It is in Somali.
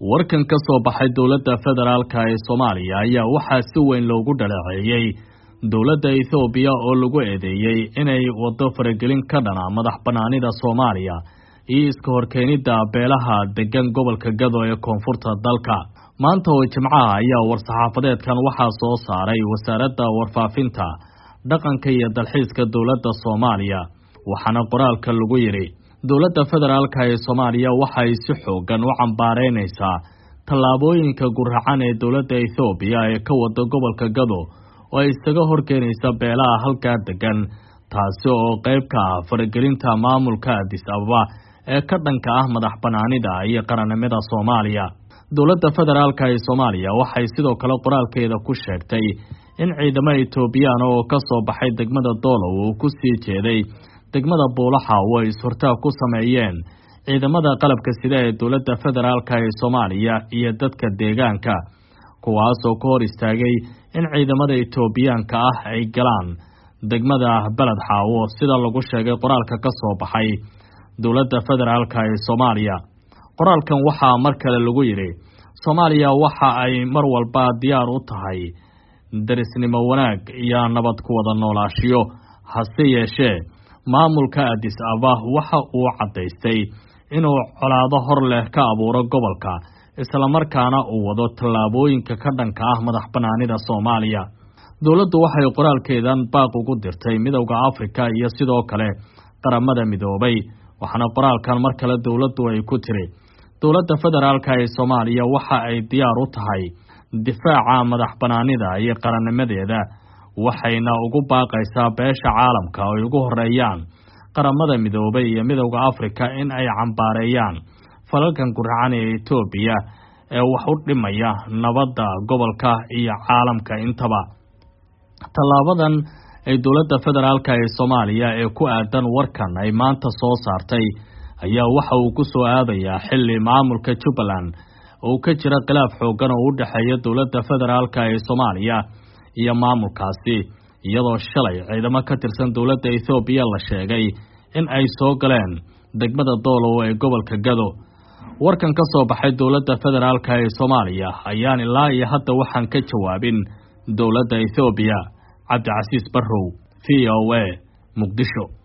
warkan ka soo baxay dowladda federaalka ee soomaaliya ayaa waxaa si weyn loogu dhaleeceeyey dowladda ethoobiya oo lagu eedeeyey inay waddo faragelin ka dhana madax bannaanida soomaaliya iyo iska horkeenidda beelaha degan gobolka gado ee koonfurta dalka maanta oo jimcaha ayaa war-saxaafadeedkan waxaa soo saaray wasaaradda warfaafinta dhaqanka iyo dalxiiska dowladda soomaaliya waxaana qoraalka lagu yidhi dowladda federaalka ee soomaaliya waxay si xoogan u cambaareynaysaa tallaabooyinka guracan ee dowladda ethoobiya ee ka wada gobolka gado oo ay isaga horkeenaysa beelaha halkaa degan taasi oo qayb ka ah faragelinta maamulka adis ababa ee ka dhanka ah madax bannaanida iyo qarannimada soomaaliya dowladda federaalka ee soomaaliya waxay sidoo kale qoraalkeeda ku sheegtay in ciidamo etoobiyaan oo ka soo baxay degmada doolow uu ku sii jeeday degmada buulaxa oo ay is-hortaag ku sameeyeen ciidamada qalabka sida ee dowladda federaalka ee soomaaliya iyo dadka deegaanka kuwaasoo ka hor istaagay in ciidamada etoobiyaanka ah ay galaan degmada beled xaawo sida lagu sheegay qoraalka ka soo baxay dowladda federaalka ee soomaaliya qoraalkan waxaa mar kale lagu yidhi soomaaliya waxa ay mar walba diyaar u tahay darisnimo wanaag iyo nabad ku wada noolaashiyo hase yeeshee maamulka adis ababa waxa uu caddaystay inuu colaado hor leh ka abuuro gobolka islamarkaana uu wado tallaabooyinka ka dhanka ah madax bannaanida soomaaliya dowladdu waxay qoraalkeedan baaq ugu dirtay midowda afrika iyo sidoo kale qaramada midoobay waxaana qoraalkan mar kale dowladdu ay ku tiri dowladda federaalka ee soomaaliya waxa ay diyaar u tahay difaaca madax bannaanida iyo qarannimadeeda waxayna ugu baaqaysaa beesha caalamka oo ay ugu horeeyaan qaramada midoobay iyo midowda afrika in ay cambaareeyaan falalkan guracan ee etoobiya ee wax u dhimaya nabadda gobolka iyo caalamka intaba tallaabadan ay dowladda federaalka ee soomaaliya ee ku aadan warkan ay maanta soo saartay ayaa waxa uu ku soo aadayaa xilli maamulka jubbaland oo ka jira khilaaf xoogan oo u dhexeeya dowladda federaalka ee soomaaliya iyo maamulkaasi iyadoo shalay ciidamo ka tirsan dowladda ethoobiya la sheegay in ay soo galeen degmada doolow ee gobolka gado warkan ka soo baxay dowladda federaalka ee soomaaliya ayaan ilaa iyo hadda waxaan ka jawaabin dowladda ethoobiya cabdicasiis barrow v o a muqdisho